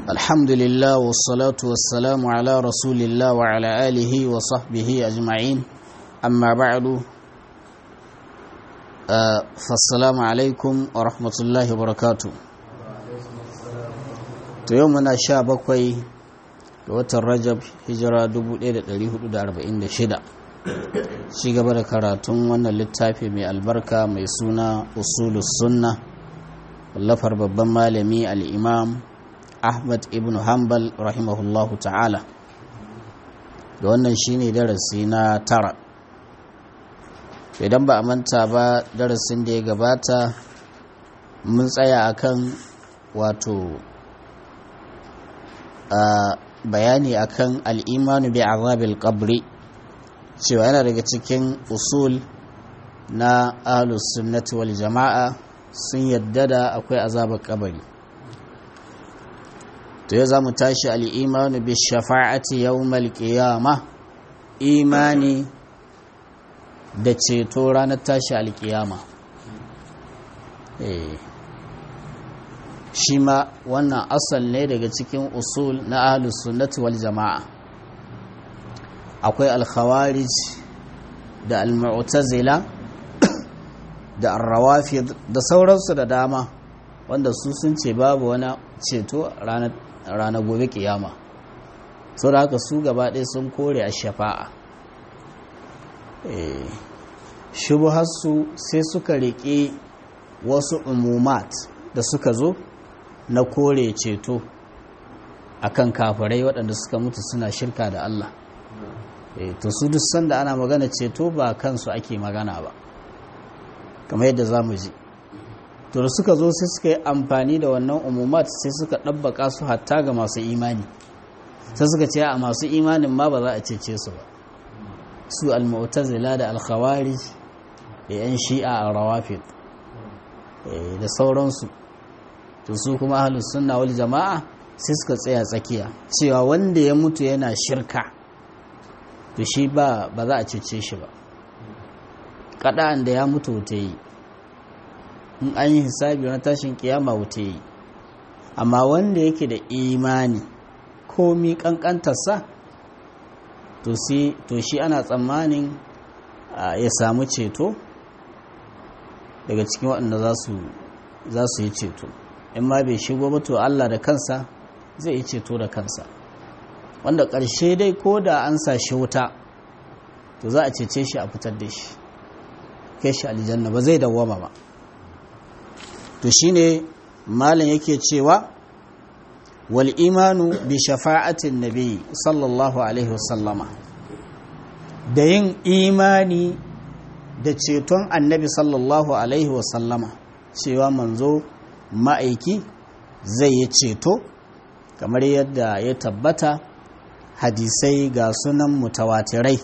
الحمد لله والصلاة والسلام على رسول الله وعلى آله وصحبه أجمعين أما بعد آه فالسلام عليكم ورحمة الله وبركاته يومنا شابكوي watan rajab hijira 1446 shi gaba da karatun wannan littafi mai albarka mai suna usulus sunna wallafar babban malami al'imam ahmad ibn hanbal rahimahullahu ta'ala da wannan shine darasi na tara idan ba a manta ba darasin da ya gabata mun tsaya akan wato a bayani akan al'imanu bi azabil qabri cewa yana daga cikin usul na ahlus sunnati wal jama'a sun yadda da akwai azabar kabari to ya zamu tashi al'imanu bi shafa'ati yawmal qiyama imani da ceto ranar tashi alkiyama eh shi ma wannan asal ne daga cikin usul na ahlus sunnati wal jama'a akwai al-khawarij da al-mu'tazila da ar-rawafid da sauransu da dama wanda su sun ce babu wani ceto ranar gobe kiyama sau da haka su gaba ɗaya sun kore a shafa'a shubuharsu sai suka riƙe wasu umumat da suka zo na kore ceto akan kafirai waɗanda suka mutu suna shirka da Allah to su duk sanda ana magana ceto ba kansu ake magana ba kamar yadda za mu ji to da suka zo sai suka yi amfani da wannan umumat sai suka ɗabbaka su hatta ga masu imani sai suka ce a masu imanin ma ba za a cece su ba su al-mu'tazila da al-khawari da 'yan shi'a a rawafid da sauransu to su kuma ahlus sunna wal jama'a sai suka tsaya tsakiya cewa wanda ya mutu yana shirka to shi ba ba za a cece shi ba kada'an da ya mutu wuta yi in an yi hisabi na tashin kiyama wuta yi amma wanda yake da imani komi kankantarsa to shi ana tsammanin ya samu ceto daga cikin waɗanda za su yi ceto in ma bai shigo ba to Allah da kansa zai yi ceto da kansa wanda ƙarshe dai ko da an sa shi wuta to za a cece shi a fitar da shi kai shi aljanna ba zai dawwama ba to shine malam yake cewa wal imanu bi shafa'atin nabi sallallahu alaihi wasallama da yin imani da ceton annabi sallallahu alaihi wasallama cewa manzo ma'aiki zai yi ceto kamar yadda ya tabbata hadisai ga sunan mutawatirai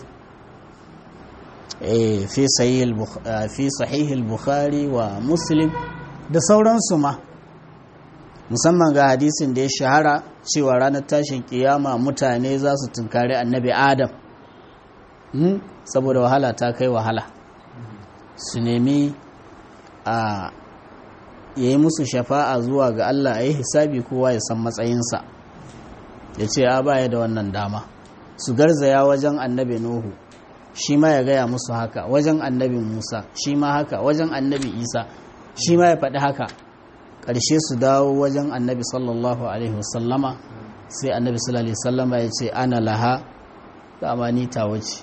fi sahihil bukhari wa muslim da sauransu ma musamman ga hadisin da ya shahara cewa ranar tashin kiyama mutane za su tunkari annabi adam saboda wahala ta kai wahala su nemi a ya yi musu shafa'a zuwa ga Allah a yi hisabi kowa ya san matsayinsa ya ce a baya da wannan dama su garzaya wajen annabi nuhu shi ma ya gaya musu haka wajen annabi musa shi ma haka wajen annabi isa shi ma ya faɗi haka ƙarshe su dawo wajen annabi sallallahu alaihi wasallama sai annabi sallallahu alaihi wasallama ya ce ana laha dama ni ta wuce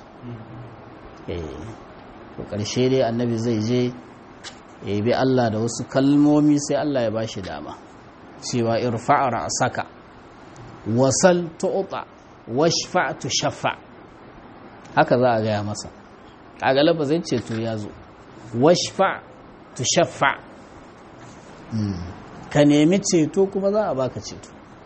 ƙarshe dai annabi zai je ya bi Allah da wasu kalmomi sai Allah ya ba shi dama cewa irfa'a saka wasal tu'ta washfa tushaffa haka za a gaya masa a galaba zai ce to ya zo washfa tushaffa ka nemi ceto kuma za a baka ceto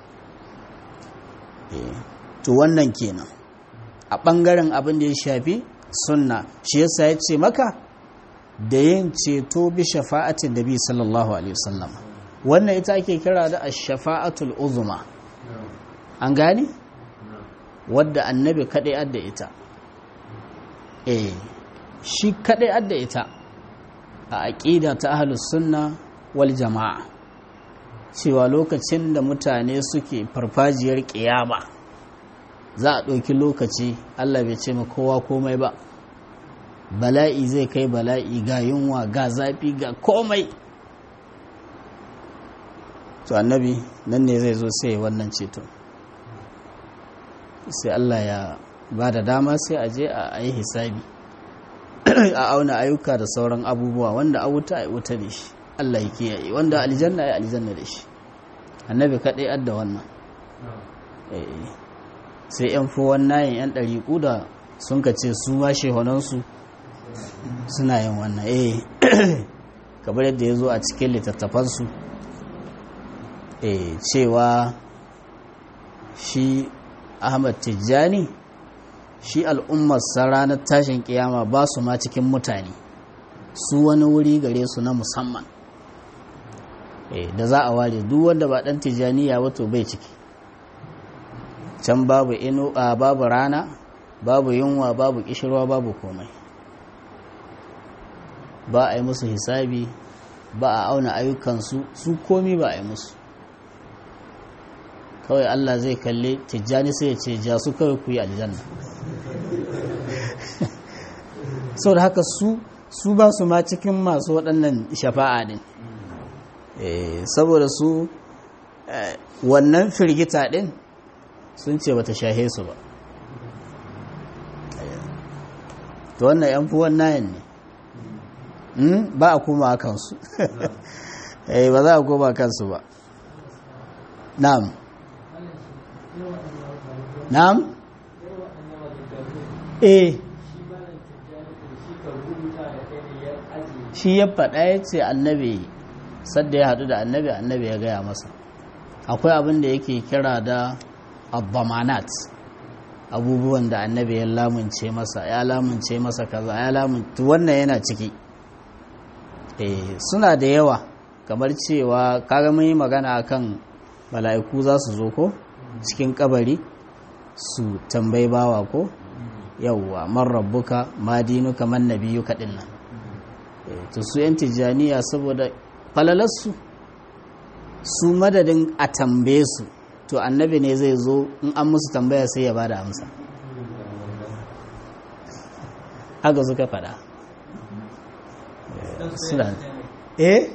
to wannan kenan a ɓangaren abin da ya shafi sunna shi yasa ya ce maka da yin ceto bi shafa'atin da bi sallallahu alaihi wasallam wannan ita ake kira da ash-shafa'atul uzma an gane wadda annabi kadai adda ita eh shi kadai adda ita a aqida ta ahlus sunna wal jama'a cewa lokacin da mutane suke farfajiyar ƙiyama za a ɗauki lokaci allah bai ce ma kowa komai ba bala'i zai kai bala'i ga yunwa ga zafi ga komai to annabi nan ne zai zo sai wannan ceto sai allah ya ba da dama sai a je a yi hisabi a auna ayyuka da sauran abubuwa wanda a wuta a wuta da shi Allah ya kiyaye wanda aljanna ya aljanna da shi annabi kaɗai adda wannan sai yan fowon nayin yan ɗariƙu da sun ka ce su ma shehunansu suna yin wannan eh kamar yadda ya zo a cikin littattafansu eh cewa shi ahmad tijjani shi al'ummar ranar tashin kiyama ba su ma cikin mutane su wani wuri gare su na musamman da za a ware duk wanda ba dan tijjaniya wato bai ciki can babu inu a babu rana babu yunwa babu kishirwa babu komai ba a yi musu hisabi ba a auna ayyukansu su komi ba a yi musu kawai Allah zai kalle tijjani sai ya ce ja su kawai ku yi aljanna sau da haka su su ba su ma cikin masu waɗannan shafa'a din saboda su wannan firgita din sun ce bata shahe su ba to wannan yan fi wannan ne ba a koma kansu ba za a koma kansu ba na'am na'am eh shi ya faɗa ya ce annabi sadda ya haɗu da annabi annabi ya gaya masa akwai abin da yake kira da abbamanat abubuwan da annabi ya lamunce masa ya lamunce masa kaza ya lamunce wannan yana ciki eh suna da yawa kamar cewa kaga mun yi magana akan mala'iku za su zo ko cikin kabari su tambayi bawa ko yawwa man rabbuka ma dinuka man nabiyuka dinnan to su yan tijaniya saboda falalarsu su madadin a tambaye su to annabi ne zai zo in an musu tambaya sai ya bada amsa haka suka fada suna eh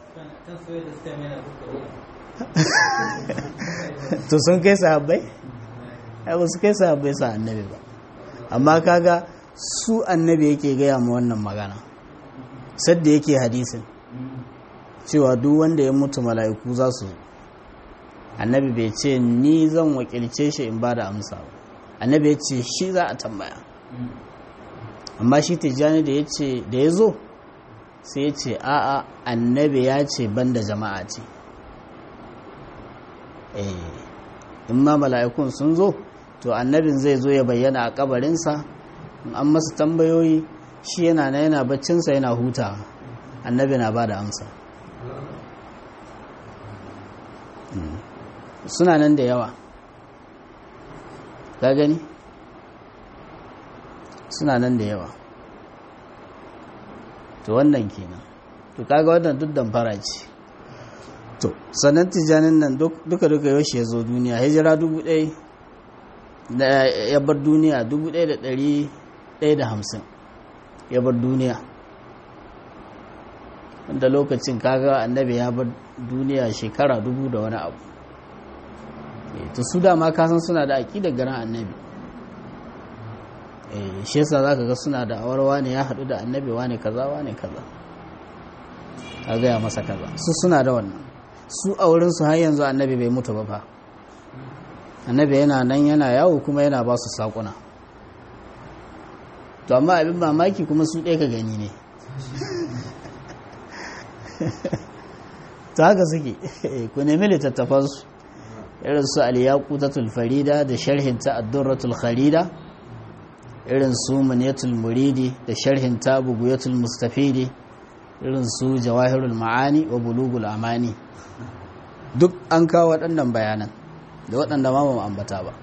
to sun kai sahabbai ai ba su kai sahabbai sa annabi ba amma kaga su annabi yake gaya ma wannan magana sadda yake hadisin cewa duk wanda ya mutu mala'iku za su annabi bai ce ni zan wakilce shi in ba da amsa ba annabi ya ce shi za a tambaya amma shi tijjani da ya ce da ya zo sai ya ce a'a annabi ya ce banda jama'a ce in ma mala'ikun sun zo to annabin zai zo ya bayyana a kabarinsa in an masa tambayoyi shi yana na yana baccinsa yana huta annabi na ba da amsa suna nan da yawa ka gani suna nan da yawa to wannan kenan to kaga wannan duk damfara ce to sannan tijanin nan duka duka yaushe ya zo duniya hijira dubu ɗaya da ya bar duniya dubu ɗaya da ɗari ɗaya da hamsin ya bar duniya wanda lokacin kaga annabi ya bar duniya shekara dubu da wani abu to su dama kasan suna da aƙidar garin annabi shi yasa za ka ga suna da awarwa ne ya haɗu da annabi wane kaza wane kaza a gaya masa kaza su suna da wannan su a wurinsu har yanzu annabi bai mutu ba fa annabi yana nan yana yawo kuma yana ba su saƙuna to amma abin mamaki kuma su ɗaya ka gani ne ta haka suke ku nemi littattafansu irin su aliyakutatul farida da sharhinta addurratul kharida irin su maniyatul muridi da sharhinta buguyatul mustafidi irin su jawahirul ma'ani wa bulugul amani duk an kawo waɗannan bayanan da waɗanda ma mu ambata ba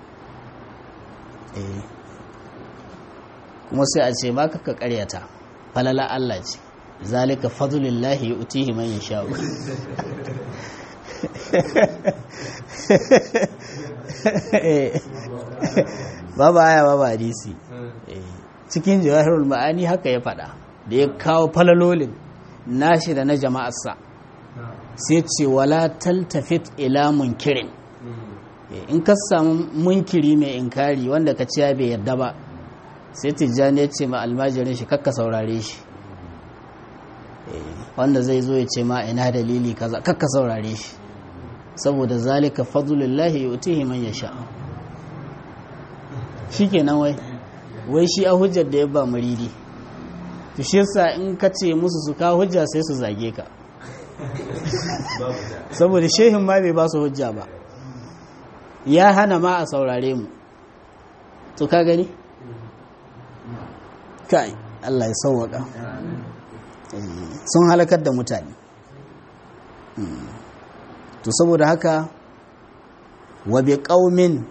kuma sai a ce ba ka karyata falala Allah ce zalika fadlullahi yu'tihi man yasha babu aya babu hadisi cikin jawahirul ma'ani haka ya faɗa da ya kawo falalolin nashi da na jama'arsa sai ce wala taltafit ila munkirin in ka samu munkiri mai inkari wanda ka ciya bai yarda ba sai tijjani ya ce ma almajirin shi kakka saurare shi wanda zai zo ya ce ma ina dalili kaza kakka saurare shi saboda zalika fadlullahi yu'tihi man yasha shikenan wai wai shi a hujjar da ya ba muridi to shi yasa in ka ce musu su ka hujja sai su zage ka saboda shehin ma bai ba su hujja ba ya hana ma a saurare mu to ka gani kai Allah ya sauwaka sun halakar da mutane to saboda haka wa bi qaumin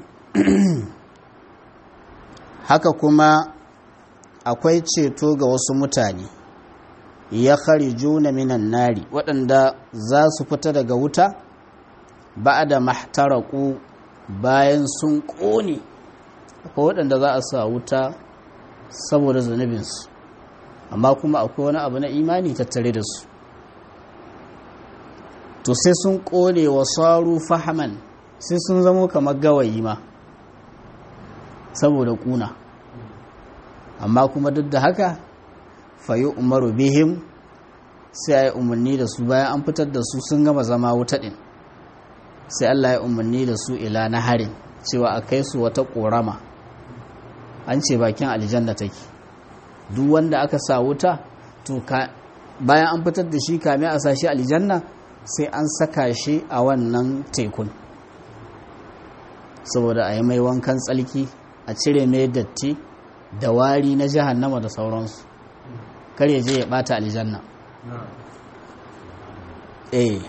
haka kuma akwai ceto ga wasu mutane ya juna minan nari waɗanda za su fita daga wuta ba da mahtaraku bayan sun ƙone akwai waɗanda za a sa wuta saboda zunubinsu amma kuma akwai wani abu na imani tattare da su to sai sun ƙone wa saru fahaman sai sun zamo kamar gawayi ma saboda ƙuna amma kuma duk da haka fayi umaru bihim sai a yi umarni da su bayan an fitar da su sun gama zama wuta ɗin sai allah ya umarni da su ila na harin cewa a kai su wata ƙorama an ce bakin aljanna take duk wanda aka sa wuta to bayan an fitar da shi kame a sa shi aljanna sai an saka shi a wannan tekun saboda a yi mai wankan tsalki a cire mai datti da wari na jahannama da sauransu kar ya je ya bata aljanna eh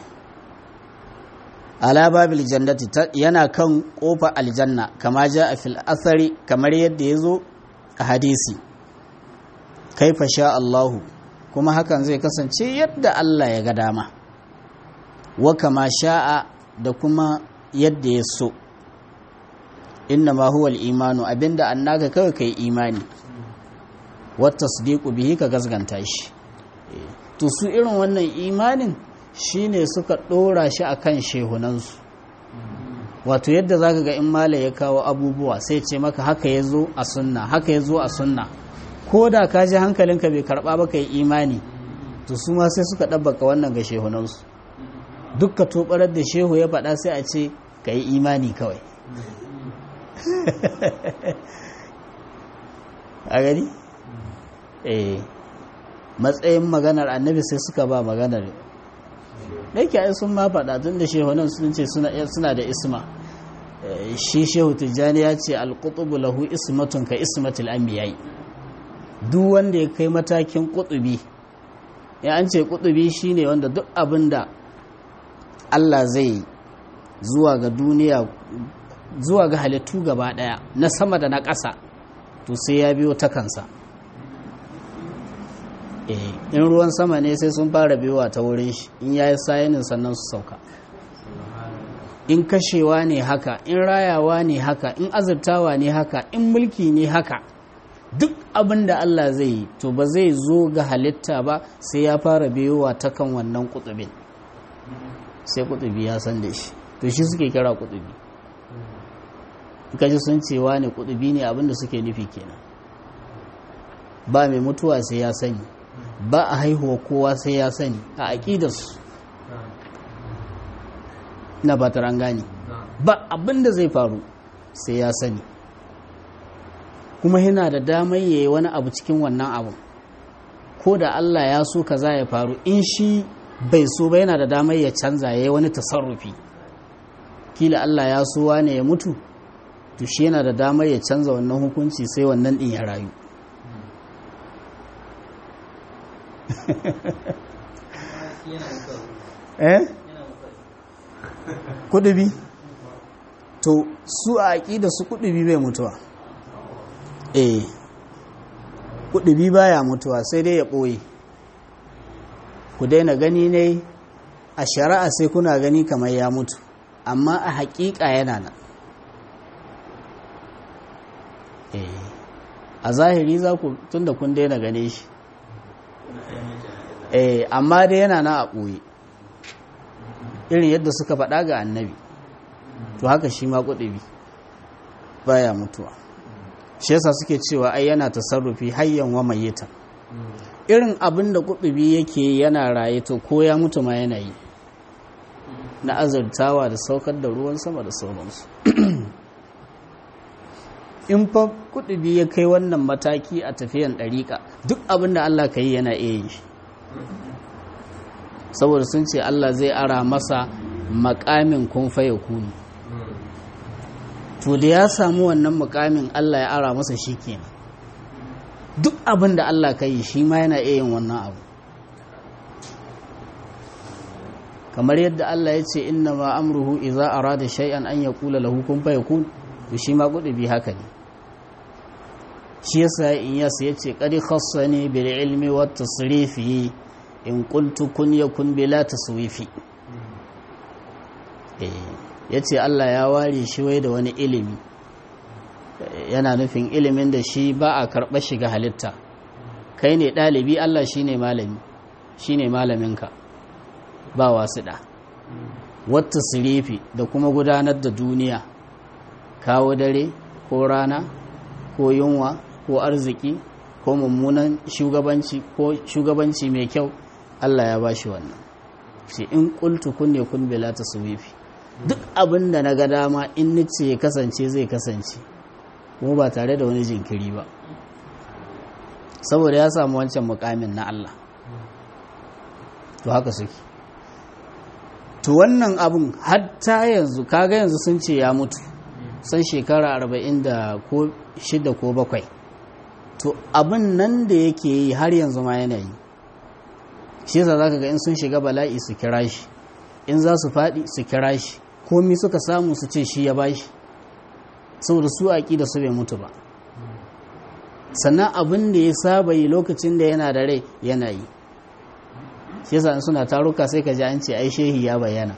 ala babil jannati yana kan kofa aljanna kama ja a fil asari kamar yadda ya zo a hadisi kaifa sha Allahu kuma hakan zai kasance yadda Allah ya ga dama wa kama sha'a da kuma yadda ya so inna ma huwa al-imanu abinda annaka kawai kai imani wa tasdiqu bihi ka gazganta shi to su irin wannan imanin shine suka dora shi akan shehunansu wato yadda zaka ga in mala ya kawo abubuwa sai ce maka haka yazo a sunna haka yazo a sunna ko da ka ji hankalinka bai karba ba kai imani to su ma sai suka dabbaka wannan ga shehunansu dukka tobarar da shehu ya faɗa sai a ce ka yi imani kawai a gani? eh matsayin maganar annabi sai suka ba maganar da yake ai sun ma faɗa tun da shehunan sun ce suna da isma shi shehu tijjani ya ce alƙutubu lahu ismatun ka ismatul anbiya'i duk wanda ya kai matakin ƙutubi ya an ce ƙutubi shine wanda duk abin da Allah zai zuwa ga duniya zuwa ga halittu gaba daya na sama da na ƙasa to sai ya biyo ta kansa in ruwan sama ne sai sun fara biyowa ta wurin shi in yayi sayinin sannan su sauka in kashewa ne haka in rayawa ne haka in azurtawa ne haka in mulki ne haka duk abin da Allah zai yi to ba zai zo ga halitta ba sai ya fara biyowa ta kan wannan kutubin sai kutubi ya san da shi to shi suke kira kutubi kaji sun cewa ne kutubi ne abinda suke nufi kenan ba mai mutuwa sai ya sani ba a haihuwa kowa sai ya sani a aƙidarsu na ba ta gani ba abinda zai faru sai ya sani kuma yana da damar yayi wani abu cikin wannan abu ko da Allah ya so kaza ya faru in shi bai so ba yana da damar ya canza ya yi wani tasarrufi kila Allah ya so wane ya mutu to shi yana da damar ya canza wannan hukunci sai wannan din ya rayu eh kudubi to su a da su kudubi bai mutuwa eh kudubi baya mutuwa sai dai ya ɓoye ku daina gani ne a shari'a sai kuna gani kamar ya mutu amma a haƙiƙa yana nan a zahiri za ku tun da kun daina gane shi amma dai yana na a ɓoye irin yadda suka faɗa ga annabi to haka shi ma kuɗi baya mutuwa shi yasa suke cewa ai yana tasarrufi hayyan wa mayyita irin abin da kuɗi yake yana raye to ko ya mutu ma yana yi na azurtawa da saukar da ruwan sama da sauransu in fa kuɗi ya kai wannan mataki a tafiyan ɗariƙa duk abin da Allah ka yi yana iya yi saboda sun ce Allah zai ara masa makamin kun faye kunu to da ya samu wannan mukamin Allah ya ara masa shi kenan duk abin da Allah ka yi shi ma yana iya yin wannan abu kamar yadda Allah ya ce inna ma amruhu idza arada shay'an an yaqula lahu kun fayakun to shi ma bi haka ne shi yasa in yasa yace qad khassani bil ilmi wat tasrifi in qultu kun yakun bila taswifi eh ya ce Allah ya ware shi wai da wani ilimi yana nufin ilimin da shi ba a karɓar shiga halitta kai ne ɗalibi Allah shi ne malami shi ne malaminka ba wasu ɗa wata sirifi da kuma gudanar da duniya kawo dare ko rana ko yunwa ko arziki ko mummunan shugabanci ko shugabanci mai kyau Allah ya ba shi wannan shi in ƙultu kunne kun bela ta suwifi duk abin da na ga dama in nice ya kasance zai kasance kuma ba tare da wani jinkiri ba saboda ya samu wancan mukamin na Allah to haka suke to wannan abin hatta yanzu kaga yanzu sun ce ya mutu san shekara arba'in da ko shida ko bakwai to abin nan da yake yi har yanzu ma yana yi shi yasa zaka ga in sun shiga bala'i su kira shi in za su faɗi su kira shi komi suka samu su ce shi ya bashi saboda su aƙi da su bai mutu ba sannan abin da ya saba yi lokacin da yana da rai yana yi shi yasa in suna taruka sai ka ji an ce ai shehi ya bayyana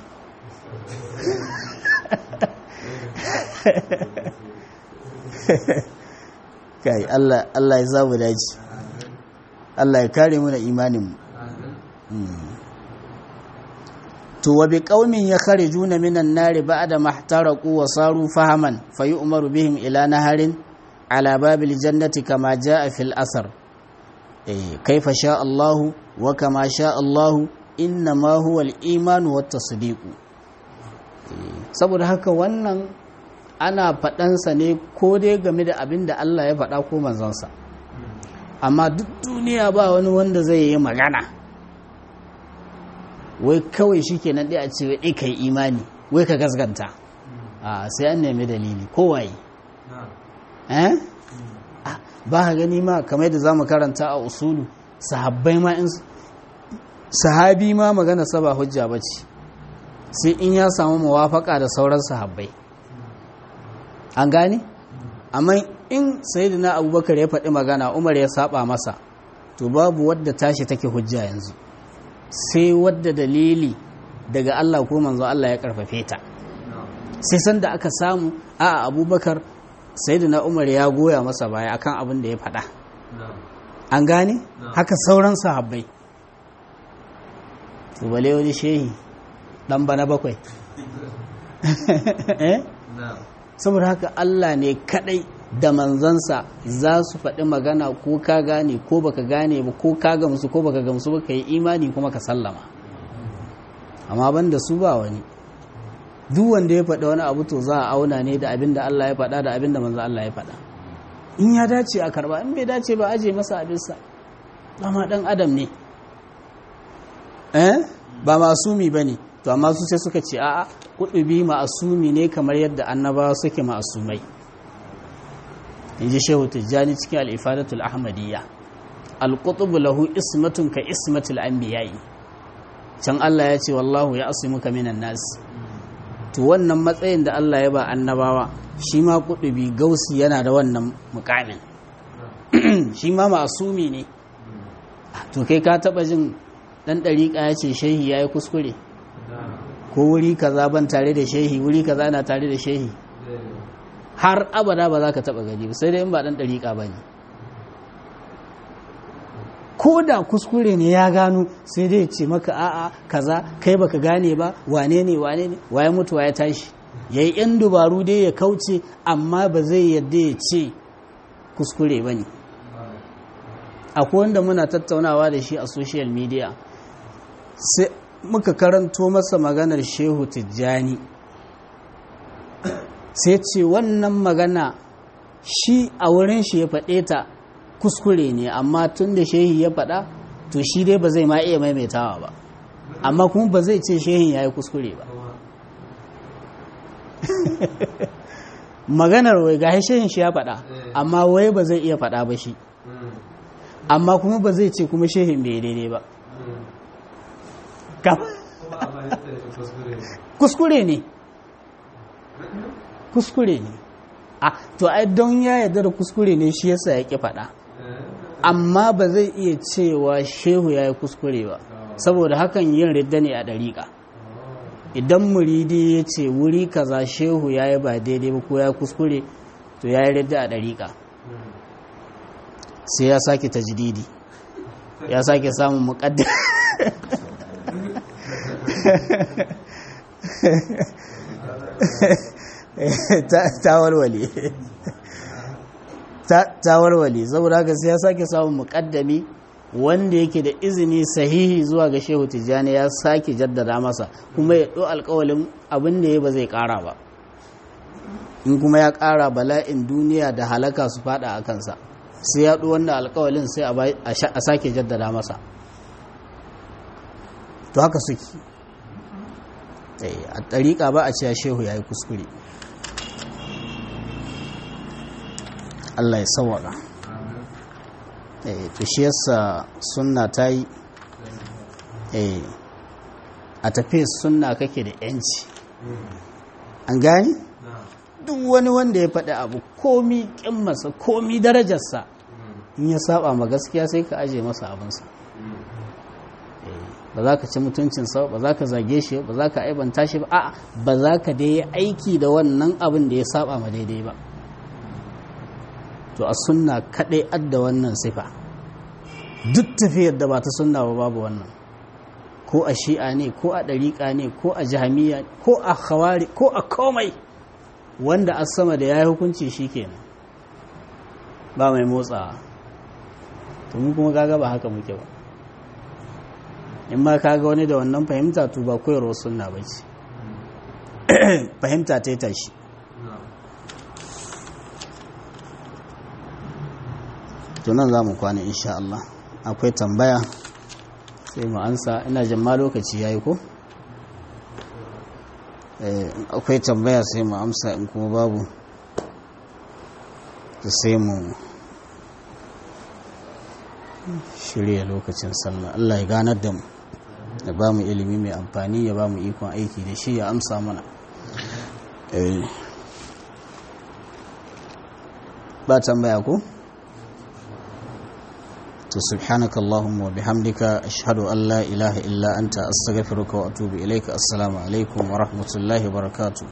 kai Allah ya zamu daji Allah ya kare mu da imanin mu to wa bi qaumin yakharijuna minan nari ba'da mahtaraqu wa saru fahaman fayu'maru bihim ila naharin ala babil jannati kama jaa fil asar eh kaifa sha Allah wa kama sha Allah inna ma huwa al-iman wa tasdiq saboda haka wannan ana faɗansa ne ko dai game da abin da Allah ya faɗa ko manzansa amma duk duniya ba wani wanda zai yi magana wai kawai shi ke nan ɗaya a ce wai ka yi imani wai ka gasganta a sai an nemi dalili kowaye eh ba ka gani ma kamar da za mu karanta a usulu sahabbai ma in sahabi ma magana saba hujja ba ce sai in ya samu mawafaka da sauran sahabbai an gane amma in sayyidina abubakar ya faɗi magana umar ya saba masa to babu wadda tashi take hujja yanzu sai wadda dalili daga Allah ko manzo Allah ya karfafe ta sai sanda aka samu a abubakar sayyidina umar ya goya masa baya akan abin da ya faɗa an gane haka sauran sahabbai to bale wani shehi dan bana bakwai saboda haka Allah ne kadai da manzansa za su faɗi magana ko ka gane ko baka gane ba ko ka gamsu ko baka gamsu ba ka yi imani kuma ka sallama amma ban da su ba wani duk wanda ya faɗi wani abu to za a auna ne da abin da Allah ya faɗa da abin da manzo Allah ya faɗa in ya dace a karba in bai dace ba aje masa abinsa amma dan adam ne eh ba masumi bane to amma su sai suka ce a'a kudubi ma'asumi ne kamar yadda annabawa suke ma'asumai in ji shehu tijjani cikin al'ifadatul ahmadiyya alƙutubu lahu ismatun ka ismatul anbiya'i can Allah ya ce wallahu ya asimuka minan nasi to wannan matsayin da Allah ya ba annabawa shi ma kudubi gausi yana da wannan mukamin shi ma ma'asumi ne to kai ka taba jin dan dariƙa ya ce shehi ya yi kuskure ko wuri kaza ban tare da shehi wuri kaza na tare da shehi har abada ba za ka taba gani ba sai dai in ba dan dariƙa ba ne ko da kuskure ne ya gano sai dai ce maka a'a kaza kai baka gane ba wane ne wane ne waye mutu ya tashi yayi yan dubaru dai ya kauce amma ba zai yadda ya ce kuskure ba ne akwai wanda muna tattaunawa da shi a social media sai muka karanto masa maganar shehu tijjani sai ce wannan magana shi a wurin shi ya faɗe ta kuskure ne amma tun da shehi ya faɗa to shi dai ba zai ma iya maimaitawa ba amma kuma ba zai ce shehin ya yi kuskure ba maganar wai ga shehin shi ya faɗa amma wai ba zai iya faɗa ba shi amma kuma ba zai ce kuma shehin bai daidai ba kuskure ne kuskure ne a to ai don ya yarda da kuskure ne shi yasa ya ki faɗa amma ba zai iya cewa shehu ya yi kuskure ba saboda hakan yin ridda ne a ɗariƙa idan muridi ya ce wuri kaza shehu ya yi ba daidai ba ko ya kuskure to ya yi ridda a ɗariƙa sai ya sake tajdidi ya sake samun muƙaddar ta walwale ta walwale saboda haka sai ya sake samun muƙaddami wanda yake da izini sahihi zuwa ga shehu tijjani ya sake jaddada masa kuma ya ɗo alƙawalin abin da ya ba zai ƙara ba in kuma ya ƙara bala'in duniya da halaka su fada a kansa sai ya ɗo wannan alƙawalin sai a sake jaddada masa to haka suke a ɗariƙa ba a cewa shehu ya yi kuskure Allah ya sawaka to shi yasa sunna ta yi a tafi sunna kake da yanci an gani duk wani wanda ya faɗi abu komi ƙimmarsa komi darajarsa in ya saba ma gaskiya sai ka aje masa abinsa ba za ka ci mutuncinsa ba za ka zage shi ba za ka aibanta shi ba a ba za ka dai aiki da wannan abin da ya saba ma daidai ba to a sunna kaɗai adda wannan sifa duk tafiyar da ba ta sunna ba babu wannan ko a shi'a ne ko a ɗariƙa ne ko a jahamiya ko a khawari ko a komai wanda a sama da ya yi hukunci shi kenan ba mai motsawa to mu kuma gaga ba haka muke ba in ma kaga wani da wannan fahimta to ba koyarwar sunna ba ce fahimta ta yi tashi tunan za mu kwana insha Allah akwai tambaya sai mu ansa ina jamma lokaci ya yi ko? akwai tambaya sai mu amsa in kuma babu sai mu shirya lokacin sallah Allah ya ganar da mu ya ba mu ilimi mai amfani ya ba mu ikon aiki da shi ya amsa mana ba tambaya ko? to subhanaka allahumma wa bihamdika ashhadu an la ilaha illa anta astaghfiruka wa atubu ilaika assalamu alaikum wa rahmatullahi wa barakatuh